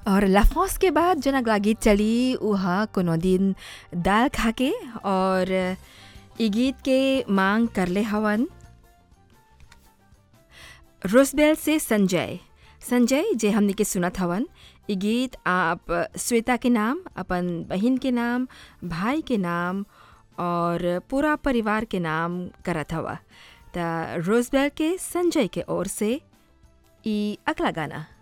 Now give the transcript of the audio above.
और लफ्रॉस के बाद जना अगला गीत चली उहा कोनो दिन दाल खाके और ई गीत के मांग करले हवन रोसबेल से संजय संजय जे हमने के सुनत हवन ई गीत आप श्वेता के नाम अपन बहन के नाम भाई के नाम और पूरा परिवार के नाम करत हवा त रोजबेल के संजय के ओर से ई अगला गाना